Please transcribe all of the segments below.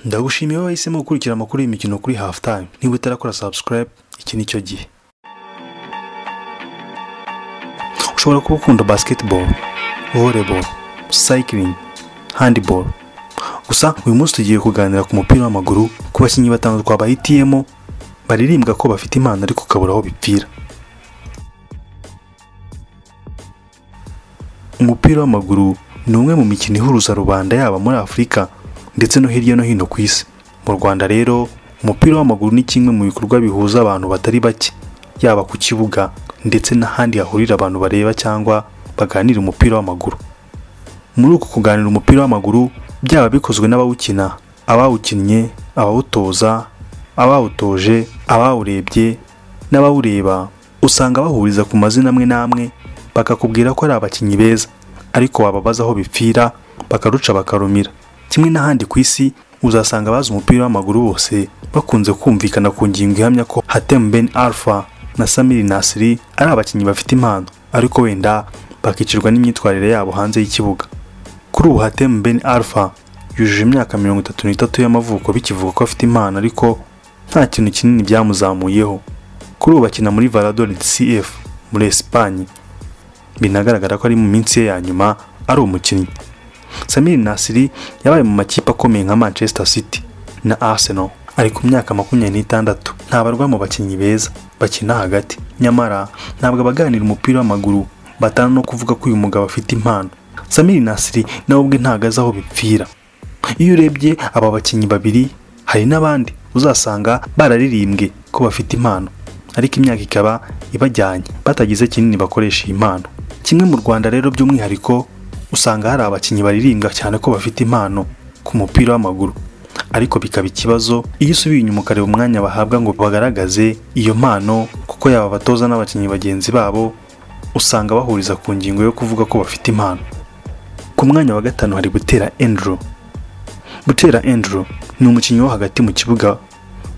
ndagushimiye wahisemo gukurikira amakuru y'imikino kuri hafu tayime niba utarakora sabusikarayibe iki ni cyo gihe ushobora kuba ukunda basiketiboro voreboro sayikiringi handiboro gusa uyu munsi tugiye kuganira ku mupira w'amaguru ku bakinnyi batanu twabahitiyemo baririmbwa ko bafite impano ariko ukabura aho bipfira umupira w'amaguru ni umwe mu mikino ihuruza rubanda yaba muri afurika ndetse no hirya no hino ku isi mu rwanda rero umupira w'amaguru ni kimwe mu bikorwa bihuza abantu batari bake yaba ku kibuga ndetse n'ahandi hahurira abantu bareba cyangwa baganira umupira w'amaguru muri uku kuganira umupira w'amaguru byaba bikozwe n'abawukina abawukinnye abawutoza abawutoje abawurebye n'abawureba usanga bahuriza ku mazina amwe n'amwe bakakubwira ko ari abakinnyi beza ariko wababaza aho bipfira bakaruca bakarumira kimwe n'ahandi ku isi uzasanga abazi umupira w'amaguru bose bakunze kumvikana ku ngingo ihamya ko Hatem Ben Alpha na Samir Nasri ari abakinnyi bafite impano ariko wenda bakicirwa n'imyitwarire yabo hanze y'ikibuga kuri ubu Hatem Ben Alpha yujuje imyaka mirongo itatu n'itatu y'amavuko bikivuga ko afite impano ariko nta kintu kinini byamuzamuyeho kuri ubu bakina muri Valladolid CF muri Espagne binagaragara ko ari mu minsi ye ya nyuma ari umukinnyi Samir Nasri yabaye mu makipe akomeye nka Manchester City na Arsenal ari ku myaka makumyabiri n'itandatu ntabarwa mu bakinnyi beza bakina hagati nyamara ntabwo abaganira umupira w'amaguru batana no kuvuga ko uyu mugabo afite impano Samir Nasri nawe ubwe ntago azi aho bipfira iyo urebye aba bakinnyi babiri hari n'abandi uzasanga bararirimbwe ko bafite impano ariko imyaka ikaba ibajyanye batagize kinini bakoresha iyi mpano kimwe mu rwanda rero by'umwihariko usanga hari abakinnyi baririmbwa cyane ko bafite impano ku mupira w'amaguru ariko bikaba ikibazo iyo usubiye inyuma ukareba umwanya bahabwa ngo bagaragaze iyo mpano kuko yaba abatoza n'abakinnyi bagenzi babo usanga bahuriza ku ngingo yo kuvuga ko bafite impano ku mwanya wa gatanu hari gutera Andrew Butera Andrew ni umukinnyi wo hagati mu kibuga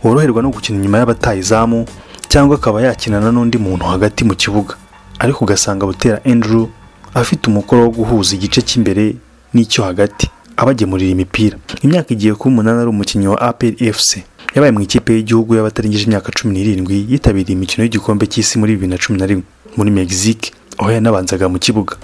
woroherwa no gukina inyuma y'abataye izamu cyangwa akaba yakinana n'undi muntu hagati mu kibuga ariko ugasanga Butera Andrew afite umukoro wo guhuza igice cy'imbere n'icyo hagati abagemurira imipira imyaka igiye kuba umunani ari umukinnyi wa APR FC yabaye mu ikipe y'igihugu y'abatarengeje imyaka cumi n'irindwi yitabiriye imikino y'igikombe cy'isi muri bibiri na cumi na rimwe muri Mexique aho yanabanzaga mu kibuga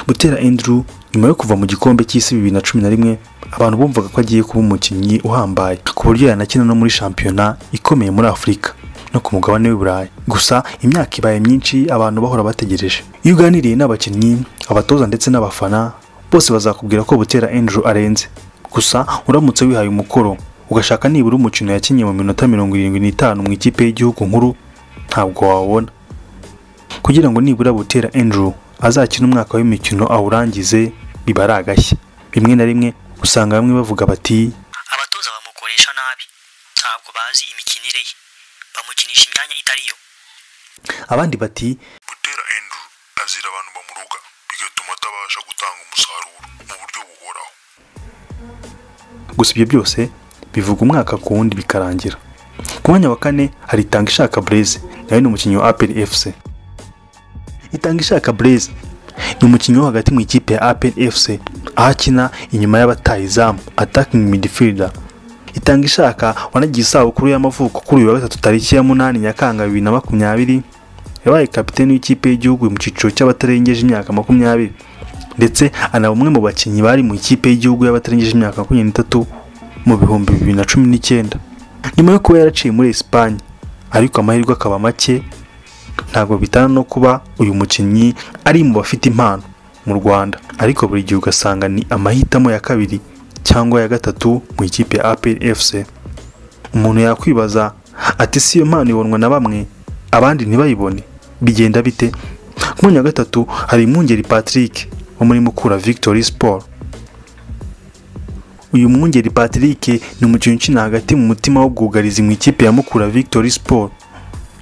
Butera Andrew nyuma yo kuva mu gikombe cy'isi bibiri na cumi na rimwe abantu bumvaga ko agiye kuba umukinnyi uhambaye ku buryo yanakina no muri shampiyona ikomeye muri Afurika no ku mugabane w'i Burayi gusa imyaka ibaye myinshi abantu bahora bategereje iyo uganiriye n'abakinnyi abatoza ndetse n'abafana bose bazakubwira ko Butera Andrew arenze gusa uramutse wihaye umukoro ugashaka nibura umukino yakinnye mu minota mirongo irindwi n'itanu mu ikipe y'igihugu nkuru ntabwo wawubona kugira ngo nibura Butera Andrew azakina umwaka w'imikino awurangize biba ari agashya rimwe na rimwe usanga bamwe bavuga bati abatoza bamukoresha nabi ntabwo bazi imikinire ye bamukinisha imyanya itari yo abandi bati Butera Andrew azira abantu bamuruga bigatuma atabasha gutanga umusaruro mu buryo buhoraho gusa ibyo byose bivuga umwaka ku wundi bikarangira ku mwanya wa kane hari itanga ishaka Blaise nawe ni umukinnyi wa APR FC itanga ishaka Blaise ni umukinnyi wo hagati mu ikipe ya APR FC aho akina inyuma y'abataye izamu attacking midfielder itanga ishaka wanagiye isabukuru y'amavuko kuri uyu wa gatatu tariki ya munani nyakanga bibiri na makumyabiri yabaye kapiteni w'ikipe y'igihugu mu cyiciro cy'abatarengeje imyaka makumyabiri ndetse anaba umwe mu bakinnyi bari mu ikipe y'igihugu y'abatarengeje imyaka makumyabiri n'itatu mu bihumbi bibiri na cumi n'icyenda nyuma yo kuba yaraciye muri Espagne ariko amahirwe akaba make ntabwo bitana no kuba uyu mukinnyi ari mu bafite impano mu Rwanda ariko buri gihe ugasanga ni amahitamo ya kabiri cyangwa ya gatatu mu ikipe ya APR FC umuntu yakwibaza ati si iyo mpano ibonwa na bamwe abandi ntibayibone bigenda bite ku mwanya wa gatatu hari Mwungeri Patrick wo muri Mukura Victory Sport uyu Mwungeri Patrick ni umukinnyi ukina hagati mu mutima wo bwugarizi mu ikipe ya Mukura Victory Sport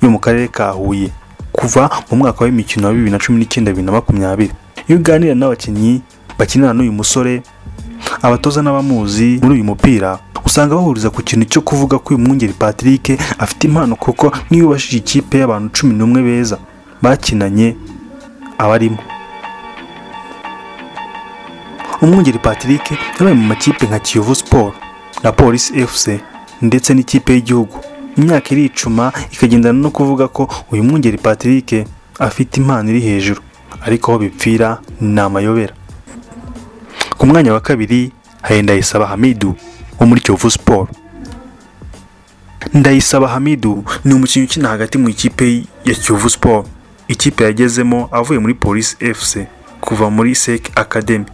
yo mu karere ka Huye kuva mu mwaka w'imikino wa bibiri na cumi n'icyenda bibiri na makumyabiri iyo uganira n'abakinnyi bakinana n'uyu musore abatoza n'abamuzi muri uyu mupira usanga bahuriza ku kintu cyo kuvuga ko uyu mwungeri Patrick afite impano kuko niyo ubashije ikipe y'abantu cumi n'umwe beza bakinanye abarimo umwungeri Patrick yabaye mu makipe nka Kiyovu Sport na polisi fc ndetse n'ikipe y'igihugu imyaka iricuma ikagendana no kuvuga ko uyu mwungeri patrick afite impano iri hejuru ariko aho bipfira ni amayobera ku mwanya wa kabiri hari ndayisaba hamidu wo muri kiyovu siporo ndayisaba hamidu ni umukinnyi ukina hagati mu ikipe ya kiyovu siporo ikipe yagezemo avuye muri polisi fc kuva muri sec academy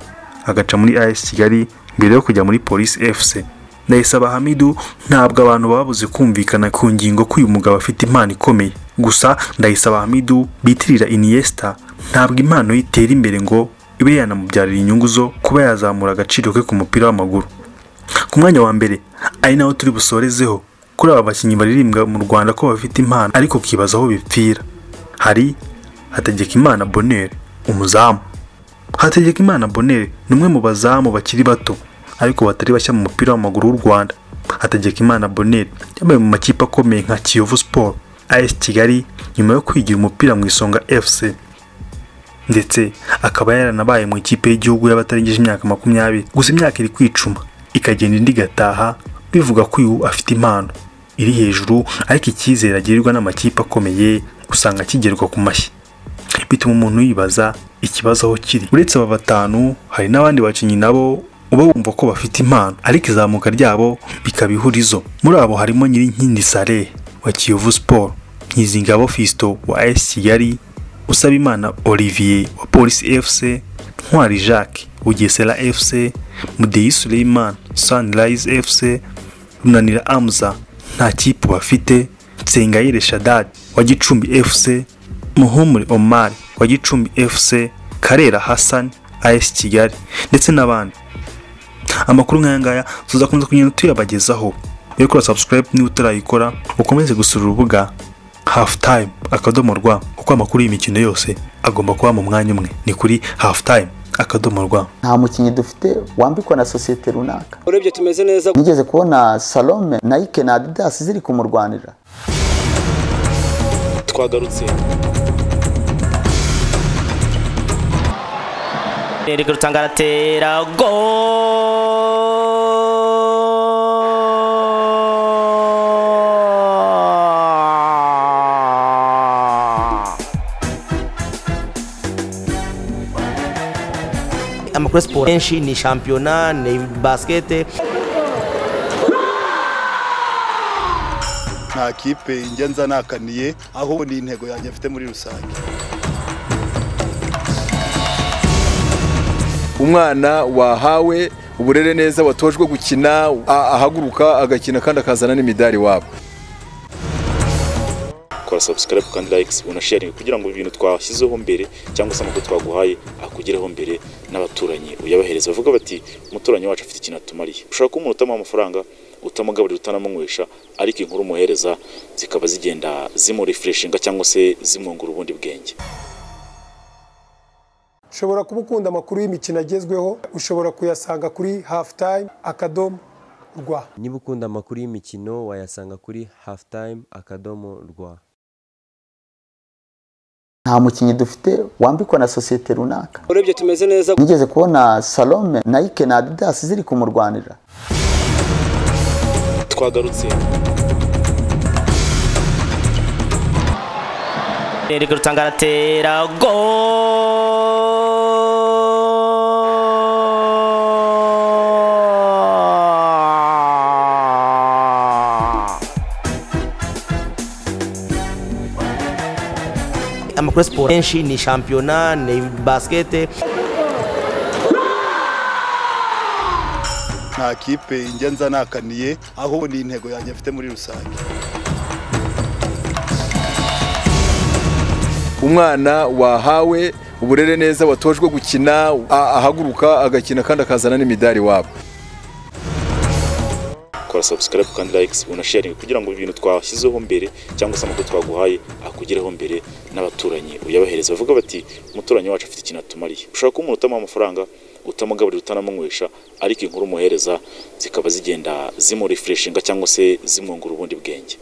agaca muri as kigali mbere yo kujya muri polisi fc ndayisaba hamidu ntabwo abantu babuze kumvikana ku ngingo ko uyu mugabo afite impano ikomeye gusa ndayisaba hamidu bitirira iniesta ntabwo impano ye itera imbere ngo ibe yanamubyarira inyungu zo kuba yazamura agaciro ke ku mupira w'amaguru ku mwanya wa mbere ari nawo turi busorezeho kuri aba bakinnyi baririmbwa mu rwanda ko bafite impano ariko ukibaza aho bipfira hari hategekimana bonere umuzamu hategekimana bonere ni umwe mu bazamu bakiri bato ariko batari bashya mu mupira w'amaguru w'u rwanda hategekimana bonere yabaye mu makipe akomeye nka kiyovu siporo as kigali nyuma yo kwigira umupira mu isonga fc ndetse akaba yaranabaye mu ikipe y'igihugu y'abatarengeje imyaka makumyabiri gusa imyaka iri kwicuma ikagenda indi igataha bivuga ko uyu afite impano iri hejuru ariko icyizere agirirwa n'amakipe akomeye usanga akigerwa ku mashyi bituma umuntu yibaza ikibazo aho kiri uretse aba batanu hari n'abandi bakinnyi nabo uba wumva ko bafite impano ariko izamuka ryabo bikaba ihurizo muri abo harimo nyirinkindi sare wa kiyovu siporo nkizingabo fisito wa as kigali usabimana olivier wa polisi fc ntwari jacques bugesera fc mudeyi suleiman sunrise fc runanira amza nta kipe bafite nsengayire shadad wa gicumbi fc muhumure omar wa gicumbi fc karera hassan as kigali ndetse n'abandi amakuru nk'aya ngaya tuzakomeza kugenda tuyabagezaho rero kora subscribe niba utarayikora ukomeze gusura urubuga hafu time akadomo rwa kuko amakuru y'imikino yose agomba kuba mu mwanya umwe ni kuri hafu time akadomo rwa nta mukinnyi dufite wambikwa na sosiyete runaka urebye tumeze neza nigeze kubona salome nayike na adidasi ziri kumurwanira twagarutse Eric Rutanga aratera gol amakuru ya siporo menshi ni shampiyona ni basikete nta kipe njya nzanakaniye aho ni intego yanjye mfite muri rusange umwana wahawe uburere neza watojwe gukina a- ahaguruka agakina kandi akazana n'imidari wabo kora subscribe kandi likes unasharing kugira ngo ibintu twashyizeho mbere cyangwa se amakuru twaguhaye akugereho mbere n'abaturanyi uyabahereza bavuga bati umuturanyi wacu afite ikintu atumariye ushobora kuba umuntu utamuha amafaranga utamugaburira utanamunywesha ariko inkuru umuhereza zikaba zigenda zimurefreshinga cyangwa se zimwungura ubundi bwenge ushobora kuba ukunda amakuru y'imikino agezweho ushobora kuyasanga kuri hafu time akadomo rwa niba ukunda amakuru y'imikino wayasanga kuri halftime akadomo rwa nta mukinnyi dufite wambikwa na sosiyete runaka urebye tumeze neza nigeze kubona salome nayike na adidasi ziri kumurwanira twagarutse Eric Rutanga aratera gol amakuru ya siporo menshi ni shampiyona ni basikete nta kipe njya nzanakaniye aho ni intego yanjye mfite muri rusange umwana wahawe uburere neza watojwe gukina a- ahaguruka agakina kandi akazana n'imidari wabo kora subscribe kandi likes unasharing kugira ngo ibintu twashyizeho mbere cyangwa se amakuru twaguhaye akugereho mbere n'abaturanyi uyabahereza bavuga bati umuturanyi wacu afite ikintu atumariye ushobora kuba umuntu utamuha amafaranga utamugaburira utanamunywesha ariko inkuru umuhereza zikaba zigenda zimurefreshinga cyangwa se zimwungura ubundi bwenge